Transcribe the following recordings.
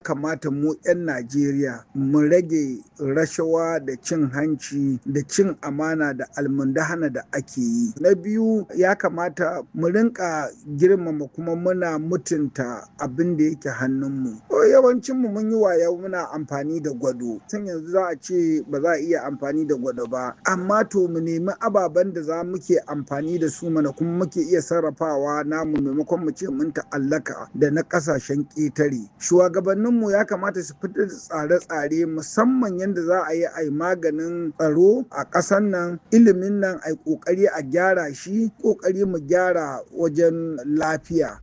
kamata mu 'yan Najeriya mu rage rashawa da cin hanci da cin amana da almundahana da ake yi. Na biyu ya kamata mu rinka girmama kuma muna mutunta abin da yake hannunmu. Yawancinmu mun yi waya muna amfani da gwado. Tun yanzu za a ce ba za a iya amfani da gwado ba. Amma to mu nemi ababen da za muke amfani da su mana kuma muke iya sarrafawa namu maimakon mu ce mun ta'allaka da na kasashen ƙetare. Shugabanninmu ya kamata su fitar da tsare-tsare musamman yadda za a yi a yi maganin tsaro a ƙasar nan ilimin nan a yi ƙoƙari a gyara shi ƙoƙari mu gyara wajen lafiya.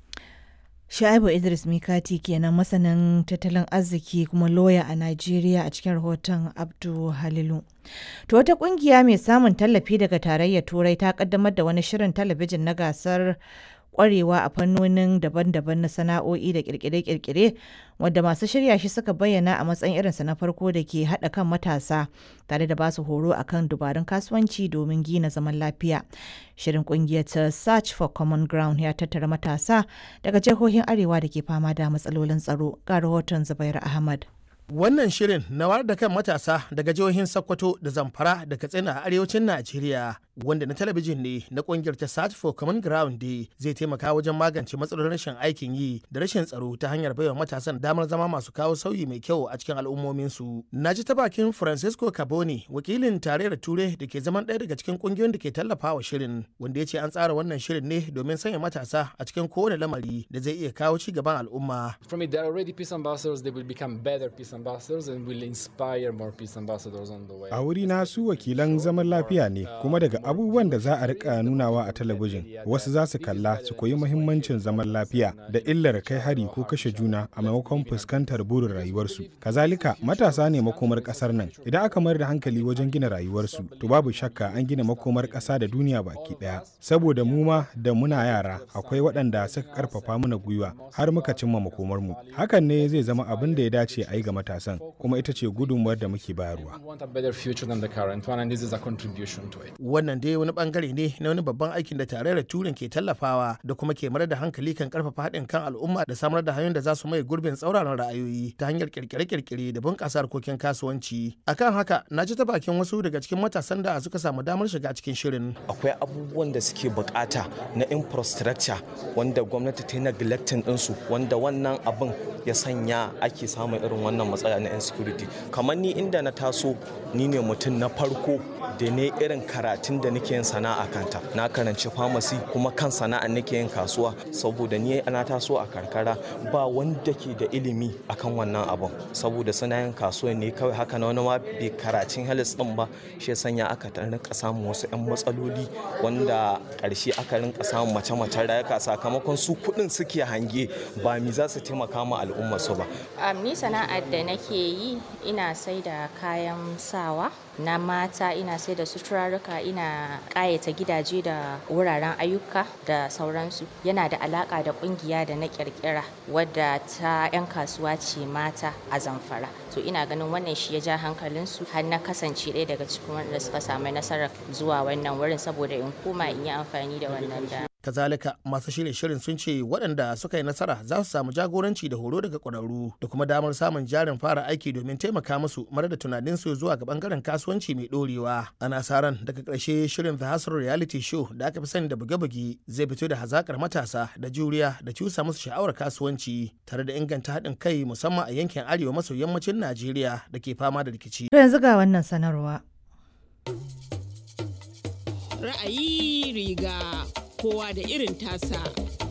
Sha'ibu Idris Mikati kenan masanin tattalin arziki kuma loya a Najeriya a cikin rahoton Abdu Halilu. To wata kungiya mai samun tallafi daga tarayyar Turai ta kaddamar da wani shirin talabijin na gasar kwarewa a fannonin daban-daban na sana'o'i da kirkire-kirkire wadda masu shirya shi suka bayyana a matsayin irinsa na farko da ke haɗa kan matasa tare da basu horo akan dubarun kasuwanci domin gina zaman lafiya. Shirin kungiyar ta Search for Common Ground ya tattara matasa daga jihohin Arewa da ke fama da matsalolin tsaro ga rahoton Zubair Ahmad. Wannan shirin na wayar da kan matasa daga jihohin Sokoto da Zamfara da Katsina a arewacin Najeriya wanda na talabijin ne na kungiyar ta Search for Common Ground Day zai taimaka wajen magance matsalolin rashin aikin yi da rashin tsaro ta hanyar baiwa matasan damar zama masu kawo sauyi mai kyau a cikin al'ummominsu. Na ji ta bakin Francisco Caboni wakilin tarayyar Ture da ke zaman ɗaya daga cikin kungiyoyin da ke tallafawa shirin wanda ya ce an tsara wannan shirin ne domin sanya matasa a cikin kowane lamari da zai iya kawo ci gaban al'umma. From it, there are already peace ambassadors, they will become better peace ambassadors and will inspire more peace ambassadors on the way. A wuri na su wakilan zaman lafiya ne kuma daga abubuwan da za a rika nunawa a talabijin wasu za su kalla su koyi muhimmancin zaman lafiya da illar kai hari ko kashe juna a maimakon fuskantar burin rayuwarsu. Kazalika matasa ne makomar kasar nan idan aka mayar da hankali wajen gina rayuwarsu to babu shakka an gina makomar kasa da duniya baki daya. Saboda mu ma da muna yara akwai waɗanda suka karfafa mana gwiwa har muka cimma makomarmu. Hakan ne zai zama abin da ya dace a yi ga matasan kuma ita ce gudunmuwar da muke bayarwa. Wannan dai wani bangare ne na wani babban aikin da tarayyar turin ke tallafawa da kuma ke marar da hankali kan karfafa haɗin kan al'umma da samar da hanyoyin da za su mai gurbin tsauraran ra'ayoyi ta hanyar kirkire-kirkire da bunƙasa harkokin kasuwanci. Akan haka na ji ta bakin wasu daga cikin matasan da suka samu damar shiga cikin shirin. Akwai abubuwan da suke bukata na infrastructure wanda gwamnati ta yi neglecting ɗinsu wanda wannan abin ya sanya ake samun irin wannan matsala na insecurity kamar ni inda na taso ni ne mutum na farko da ne irin karatun da nake yin sana'a kanta na karanci pharmacy kuma kan sana'a nake yin kasuwa saboda ni na taso a karkara ba wanda ke da ilimi akan wannan abun saboda suna yin kasuwa ne kawai haka na wani ma bai karatun health din ba shi sanya aka rinka samun wasu yan matsaloli wanda karshe aka rinka samun mace-macen rayuka sakamakon su kuɗin suke hange ba mi za su taimaka ma al'umma su ba ni sana'ar da nake yi ina sai da kayan sawa na mata ina sai da suturarruka ina ƙayata gidaje da wuraren ayyuka da sauransu yana da alaƙa da ƙungiya da na ƙirƙira wadda ta 'yan kasuwa ce mata a zamfara to ina ganin wannan shi ya ja hankalinsu har na kasance ɗaya daga cikin wanda suka samu nasarar zuwa wannan wurin saboda in koma in yi amfani da wannan da kazalika masu shirye shirin sun ce waɗanda suka yi nasara za su samu jagoranci da horo daga ƙwararru da kuma damar samun jarin fara aiki domin taimaka musu mara da tunaninsu zuwa ga bangaren kasuwanci mai ɗorewa ana sa ran daga ƙarshe shirin the hustle reality show da aka fi sani da buge-buge zai fito da hazakar matasa da juriya da cusa musu sha'awar kasuwanci tare da inganta haɗin kai musamman a yankin arewa maso yammacin najeriya da ke fama da rikici. yanzu ga wannan sanarwa. Ra'ayi riga kowa da irin tasa.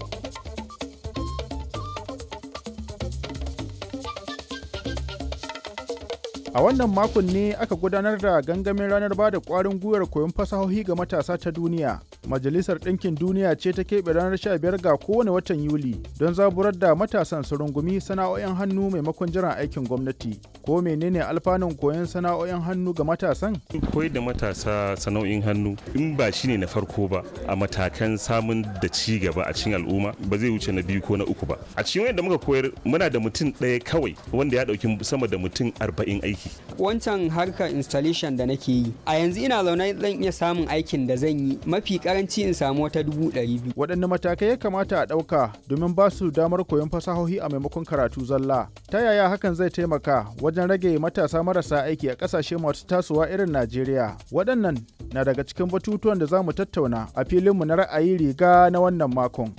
A wannan makon ne aka gudanar da gangamin ranar ba da ƙwarin gwiwar koyon fasahohi ga matasa ta duniya. Majalisar Ɗinkin Duniya ce ta keɓe ranar 15 ga kowane watan Yuli don zaburar da matasan su rungumi sana'o'in hannu maimakon jiran aikin gwamnati. Ko menene alfanun koyon sana'o'in hannu ga matasan? Koyar da matasa sana'o'in hannu in ba shi ne na farko ba a matakan samun da ci gaba a cikin al'umma ba zai wuce na biyu ko na uku ba. A cikin wanda muka koyar muna da mutum ɗaya kawai wanda ya ɗauki sama da mutum arba'in aiki. Wancan harkar installation da nake yi a yanzu ina zaune zan iya samun aikin da zan yi mafi karanci in samu wata dubu ɗari biyu. Waɗanne matakai ya kamata a ɗauka domin ba su damar koyon fasahohi a maimakon karatu zalla? Ta yaya hakan zai taimaka wajen rage matasa marasa aiki a ƙasashe masu tasowa irin Najeriya? Waɗannan na daga cikin batutuwan da za mu tattauna a filinmu na ra'ayi riga na wannan makon.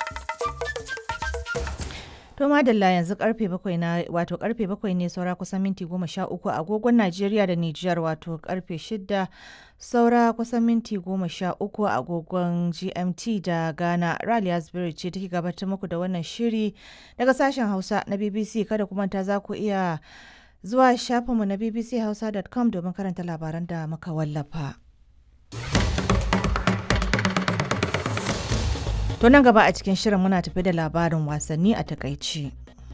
To madalla yanzu karfe bakwai na wato karfe bakwai ne saura kusan minti goma sha uku agogon Najeriya da Nijar wato karfe shida saura kusan minti goma sha uku agogon GMT da Ghana. Raliya Spirit ce take gabatar muku da wannan shiri daga sashen Hausa na BBC kada kuma ta za ku iya zuwa shafinmu na bbchausa.com domin karanta labaran da muka wallafa. To nan gaba a cikin shirin muna tafi da labarin wasanni a takaici.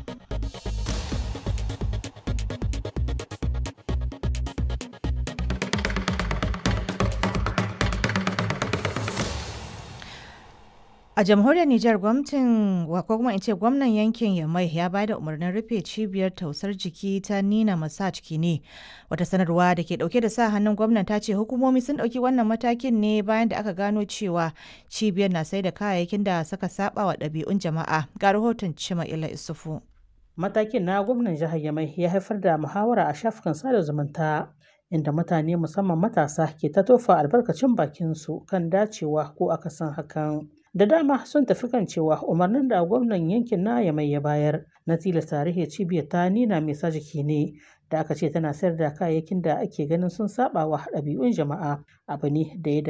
A jamhuriyar Nijar gwamnatin ko kuma in ce gwamnan yankin Yamai ya bayar da umarnin rufe cibiyar tausar jiki ta Nina Massage Kine. Wata sanarwa da ke dauke da sa hannun gwamnan ta ce hukumomi sun dauki wannan matakin ne bayan da aka gano cewa cibiyar na sai da kayayyakin da suka saba wa ɗabi'un jama'a. Ga rahoton Cima Ila Isufu. Matakin na gwamnan jihar Yamai ya haifar da muhawara a shafukan sada zumunta. inda mutane musamman matasa ke ta tofa albarkacin bakinsu kan dacewa ko akasin hakan. da dama sun tafi kan cewa umarnin da gwamnan yankin na ya mai ya bayar na tilasta rihe cibiyar ta nina mai sa jiki ne da aka ce tana sayar da kayayyakin da ake ganin sun saba wa ɗabi'un jama'a abu ne da ya